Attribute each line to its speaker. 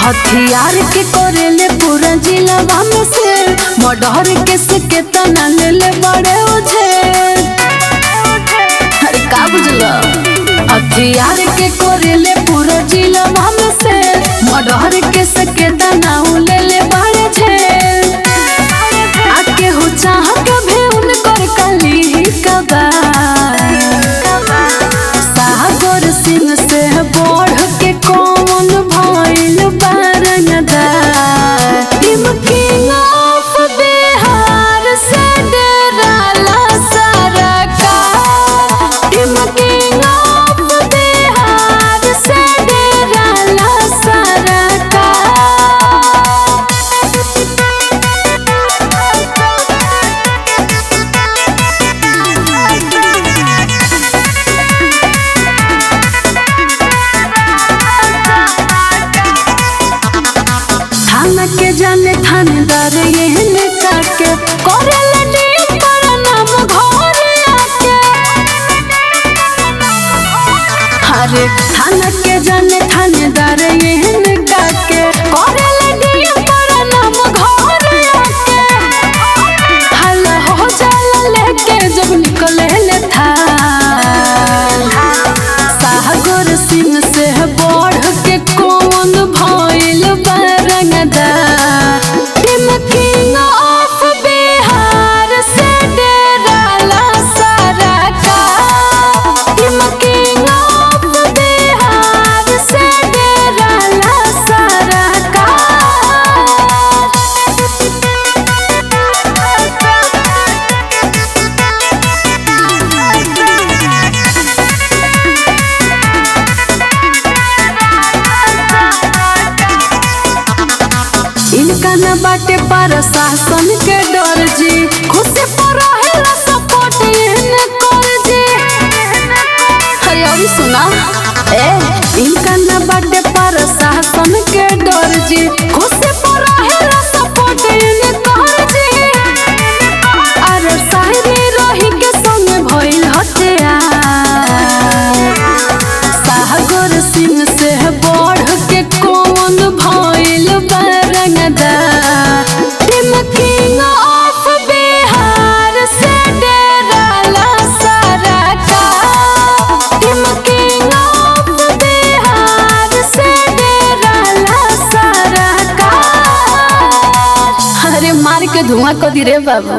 Speaker 1: हथियार के करेले पूरा जिलावा में से मडहर के सके तना लेले बड़े ओझे अरे का बुझलो हथियार के करेले पूरा जिलावा में से मडहर के सके तना लेले बड़े छे आके हो चाह कभी उनकर कली ही कबा सागर सिंह से बढ़ के कौन भइल बारंगदार टीम किंग ऑफ बिहार से डराला सरकार टीम किंग ऑफ बिहार से डराला थाना के जाने थानेदार एहन काके करेला डील पर नाम घरे आके अरे थाना के जाने थानेदार एहन काके करेला डील पर नाम घरे आके हल्ला हो जाला लेके जब निकले ले था सागर सिंह से बढ़ के कौन भइल बारंगदार टीम किंग ऑफ बिहार से डराला सरकार टीम किंग ऑफ बिहार से डराला इनका न बाटे पर शासन के डर जी खुशी पर रहेला सपोर्ट इन कर जी अरे और सुना ए इनका न बाटे पर शासन के डर जी खुशी पर रहेला सपोर्ट इन कर जी अरे शायरी रही के संग भइल हत्या सागर सिंह से बढ़ के कौन भइल बारंगदार टीम किंग ऑफ बिहार से डराला सरकार टीम किंग ऑफ बिहार से डराला सरकार अरे मार के धुआं को दी रे बाबू